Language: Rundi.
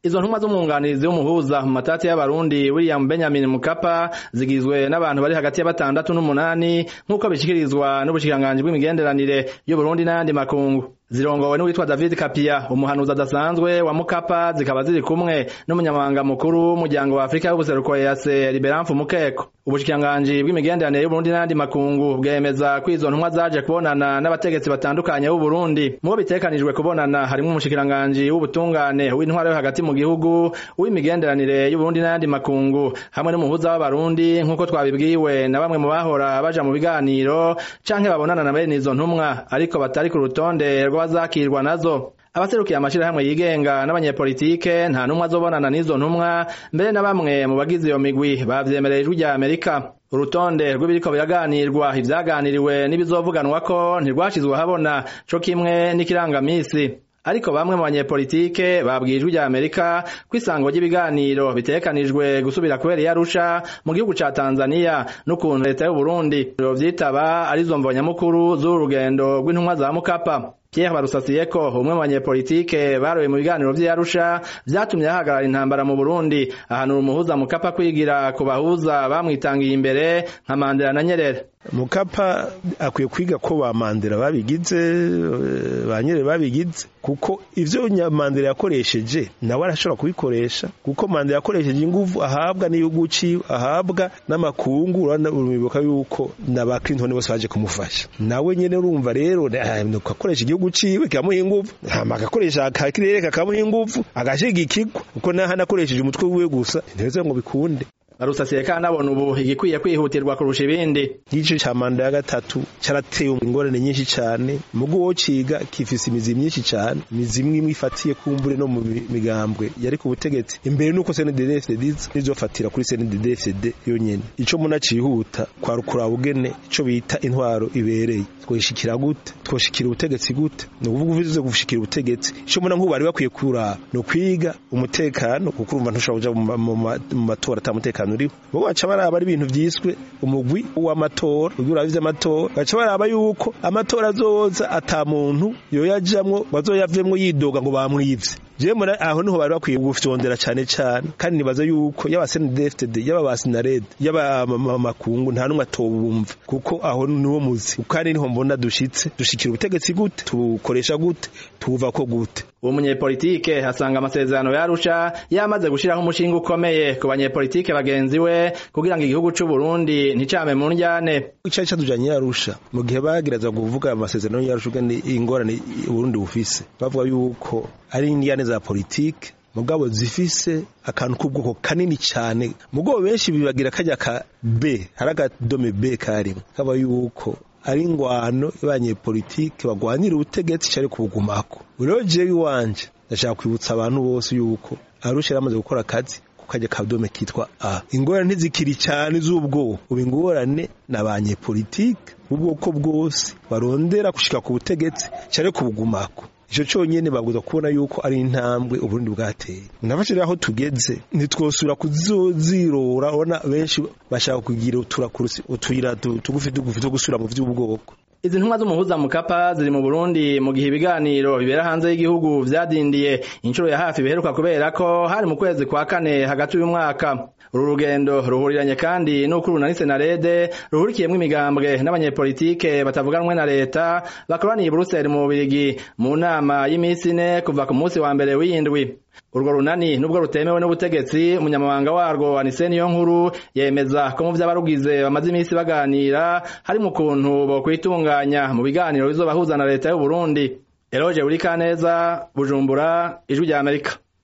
izo ntumwa z'umwunganizi w'umuhuza mu matati y'abarundi William Benjamin Mukapa zigizwe n'abantu bari hagati ya batandatu n'umunani nk'uko bishikirizwa n'ubushikiranganji bw'imigenderanire y'Uburundi n'ayandi makungu zirongowe n'uwitwa David Kapia umuhanuzi adasanzwe wa Mukapa zikaba ziri kumwe n'umunyamabanga mukuru w'umuryango wa Afrika y'ubuseruko EAC Liberanfu Mukeko ubushikiranganji bw'imigenderanire y'Uburundi n'ayandi makungu bwemeza ko izo ntumwa zaje kubonana n'abategetsi batandukanye b'u Burundi mu bo bitekanijwe kubonana harimo umushikiranganji w'ubutungane w'intwaro yo hagati mu gihugu w'imigenderanire y'Uburundi n'ayandi makungu hamwe n'umuhuza w'abarundi nk'uko twabibwiwe na bamwe mu bahora baja mu biganiro canke babonana na bene izo ntumwa ariko batari ku rutonde rw'abazakirwa nazo abaserukiye amashirahamwe yigenga n'abanyepolitike nta numwe azobonana n'izo ntumwa mbere na bamwe mu bagize iyo migwi bavyemereye ijwi rya Amerika urutonde rw'ibiriko biraganirwa ivyaganiriwe n'ibizovuganwa ko ntirwashizwe habona co kimwe n'ikirangamisi ariko bamwe mu banyepolitike babwiye ijwi rya Amerika ko isango ry'ibiganiro bitekanijwe gusubira kubera iyarusha mu gihugu ca Tanzania n'ukuntu leta y'u Burundi vyitaba arizo mvonyamukuru z'uru rugendo rw'intumwa za Mukapa Pierre Barusasiyeko umwe mu banyepolitike baroye mu biganiro vy'Arusha vyatumye hahagarara intambara mu Burundi ahanura umuhuza Mukapa kwigira ku bahuza bamwitangiye imbere nka Mandela na Nyerere Mukapa akwiye kwiga ko ba Mandela babigize ba Nyerere babigize kuko ivyo Mandela yakoresheje nawe arashobora kubikoresha kuko Mandela yakoresheje inguvu ahabwa n'igihugu ciwe ahabwa n'amakungu uranibuka yuko na ba Clinton bose baje kumufasha nawe nyene urumva rero akoresha igihugu ciwe kamuha inguvu hama agakoresha akakirere kakamuha inguvu agashigikirwa kuko naho anakoresheje umutwe wiwe gusa ntibeze ngo bikunde barusasiye kandi abona ubu igikwiye kwihutirwa kurusha ibindi igice ca manda ya gatatu carateye ingorane nyinshi cane mugo wo ciga kifise imizi myinshi cane imizi imwe imwe ifatiye kumbure no mu migambwe yari ku butegetsi imbere nuko CNDD-FDD nizofatira kuri CNDD-FDD yonyene ico muna cihuta kwa rukura bugene ico bita intwaro ibereye twoshikira gute twoshikira ubutegetsi gute no kuvuga uvuze gushikira ubutegetsi ico muna nk'ubu bari bakwiye kura no kwiga umutekano kuko urumva ntushobora kuja mu matora atamutekano uriho bo baca baraba ari ibintu vyiswe umugwi w'amatora ugira uravye amatora baca baraba yuko amatora azoza ata muntu yoyajamwo bazoyavemwo yidoga ngo bamwivye je mura aho niho bari bakwiye gufyondera cane cane kandi nibaza yuko yaba CNDD-FDD yaba basinarede yaba makungu nta numwe atobumva kuko aho niwo muzi kandi niho mbona dushitse dushikira ubutegetsi gute tukoresha gute tuva ko gute uwo munyepolitike hasanga amasezerano yarusha yamaze gushiraho umushinga ukomeye ku banyepolitike bagenzi we kugira ngo igihugu c'u Burundi nticame mu njyane icari catujanye yarusha mu gihe bageraza kuvuga amasezerano yarusha ugane ingorane Burundi bufise bavuga yuko ari indiyane za politike mugabo zifise akantu k'ubwoko kanini cyane mugabo benshi bibagira kajya ka B hari akadome B karimo kaba yuko ari ingwano y'abanyepolitike bagwanira ubutegetsi cyari kubugumako rero jewe iwanje ndashaka kwibutsa abantu bose yuko arusha yaramaze gukora akazi kukajya kadome kitwa A ingorane ntizikiri cyane z'ubwoko ubu ingorane n'abanyepolitike ubwoko bwose barondera gushika ku butegetsi cyari kubugumako ico conyene babwiza kubona yuko ari intambwe uburundi bwateye nabashira aho tugeze ntitwosura kuzozirora ubona benshi bashaka kugira uturakurusi utuyira tugufi tugufi two gusura mu vy'ubwoko izi ntumwa z'umuhuza mukapa ziri mu Burundi mu gihe ibiganiro bibera hanze y'igihugu vyadindiye inshuro ya hafi biheruka kubera ko hari mu kwezi kwa kane hagati y'uyu mwaka uru rugendo ruhuriranye kandi n'uko urunanise na rede ruhurikiyemwo imigambwe n'abanyepolitike batavuganwe na leta bakoraniye i Buruseli mu Bubirigi mu nama y'imisi ine kuva ku munsi wa mbere w'indwi urwo runani nubwo rutemewe n'ubutegetsi umunyamabanga warwo Anise Niyonkuru yemeza ko mu vy'abarugize bamaze imisi baganira hari mu kuntu bo kwitunganya mu biganiro bizobahuza na leta y'u Burundi Eloge Burikaneza Bujumbura Ijwi rya Amerika